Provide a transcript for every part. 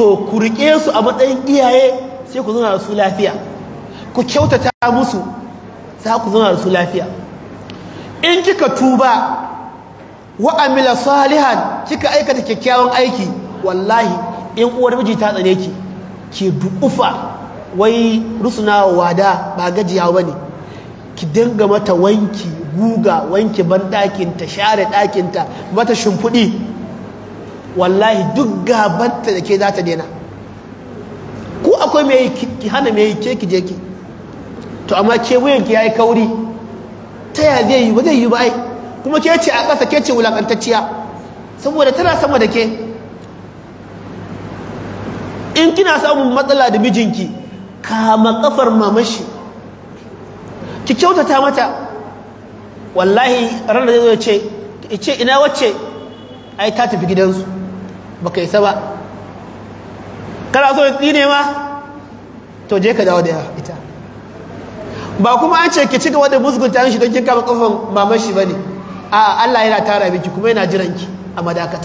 to ku riƙe su a matsayin iyaye sai ku zauna da su lafiya ku kyautata musu za ku zauna da su lafiya in kika tuba wa amila salihan kika aikata kyakkyawan aiki wallahi in uwar miji ta tsane ki ki duƙufa wai rusuna wada ba gajiya bane ki dinga mata wanki guga wanki banɗakinta share ɗakinta mata shimfiɗi wallahi duk gabanta da ke za ta daina ko akwai mai ki hana mai ke ki je ki to amma ke wuyanki ya yi kauri ta ya zai yi ba zai yi ba ai kuma ke ce a ƙasa ke ce wulaƙantacciya saboda tana sama da ke in kina samun matsala da mijinki kama kafar mamashi ki kyautata mata wallahi ran da zai ce ce ina wacce ai ta tafi gidansu baka isa ba kana so yi ne ma to je ka dawo da ita ba kuma an ce ki ci gaba da musgunta shi don kin kama kafan maman shi bane a Allah yana tara miki kuma yana jiran ki a madakata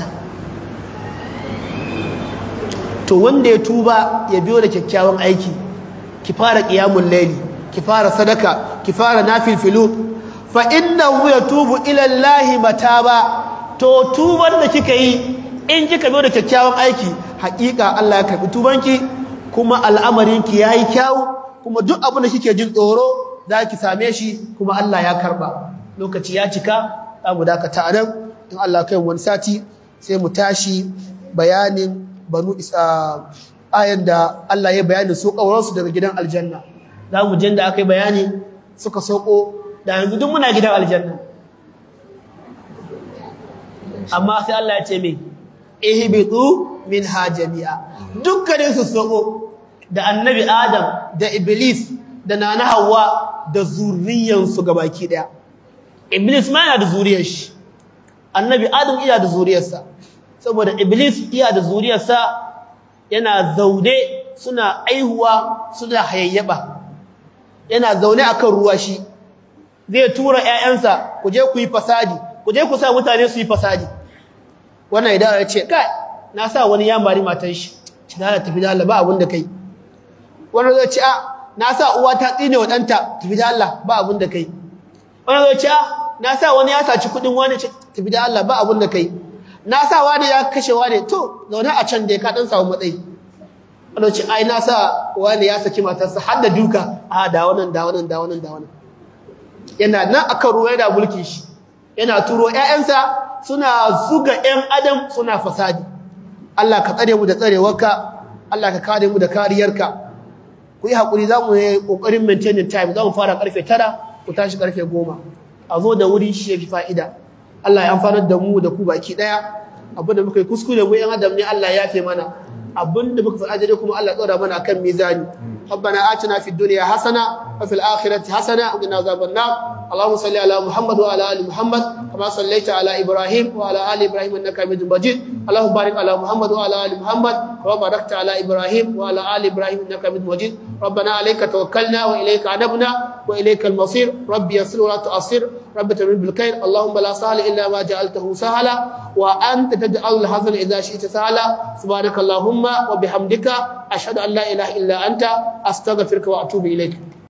to wanda ya tuba ya biyo da kyakkyawan aiki ki fara qiyamul layli ki fara sadaka ki fara nafilfilu fa innahu yatubu ila Allah mataba to tuban da kika yi in kika biyo da kyakkyawan aiki haƙiƙa Allah ya karbi tubanki kuma al'amarinki yayi kyau kuma duk abin da kike jin tsoro za ki same shi kuma Allah ya karba lokaci ya cika za mu dakata a nan in Allah kai wani sati sai mu tashi bayanin banu isa ayan da Allah ya bayani su ƙauransu daga gidan aljanna za mu jin da aka yi bayani suka soko da yanzu duk muna gidan aljanna amma sai Allah ya ce mai ihbitu minha jami'a dukkanin su soko da annabi adam da iblis da nana hawa da zuriyansu gabaki daya iblis ma yana da zuriyar shi annabi adam iya da zuriyarsa saboda iblis iya da zuriyarsa yana zaune suna aihuwa suna hayayyaba yana zaune akan ruwa shi zai tura ƴaƴansa ku je ku yi fasadi ku je ku sa mutane su yi fasadi wannan idan ya ce kai na sa wani ya mari matan shi ci da tafi da Allah ba abin da kai wani zai ce a na sa uwa ta tsine wa ɗanta tafi da Allah ba abin da kai wani zai ce a na sa wani ya saci kuɗin wani ce tafi da Allah ba abin da kai na sa wani ya kashe wani to zaune a can da ya ka ɗan samu matsayi wani ce ai na sa wani ya saki matarsa har da duka a da wannan da wannan da wannan da wannan yana nan akan ruwa yana mulkin shi yana turo ƴaƴansa suna zuga ƴan adam suna fasadi Allah ka tsare mu da tsarewarka Allah ka kare mu da kariyarka ku yi haƙuri za mu yi ƙoƙarin maintaining time za mu fara ƙarfe tara ku tashi ƙarfe goma a zo da wuri shi ya fi fa'ida Allah ya amfanar da mu da ku baki ɗaya abinda muka yi kuskure mu ‘yan adam ne Allah ya fi mana abinda muka faɗa dai kuma Allah ɗora mana kan mizani ربنا آتنا في الدنيا حسنة وفي الآخرة حسنة وقنا عذاب النار اللهم صل على محمد وعلى آل محمد كما صليت على إبراهيم وعلى آل إبراهيم إنك حميد مجيد اللهم بارك على محمد وعلى آل محمد كما باركت على إبراهيم وعلى آل إبراهيم إنك حميد مجيد ربنا عليك توكلنا وإليك عنبنا وإليك المصير ربي يسر ولا تؤثر رب تمن بالخير اللهم لا سهل إلا ما جعلته سهلا وأنت تجعل الحزن إذا شئت سهلا سبحانك اللهم وبحمدك أشهد أن لا إله إلا أنت أستغفرك وأتوب إليك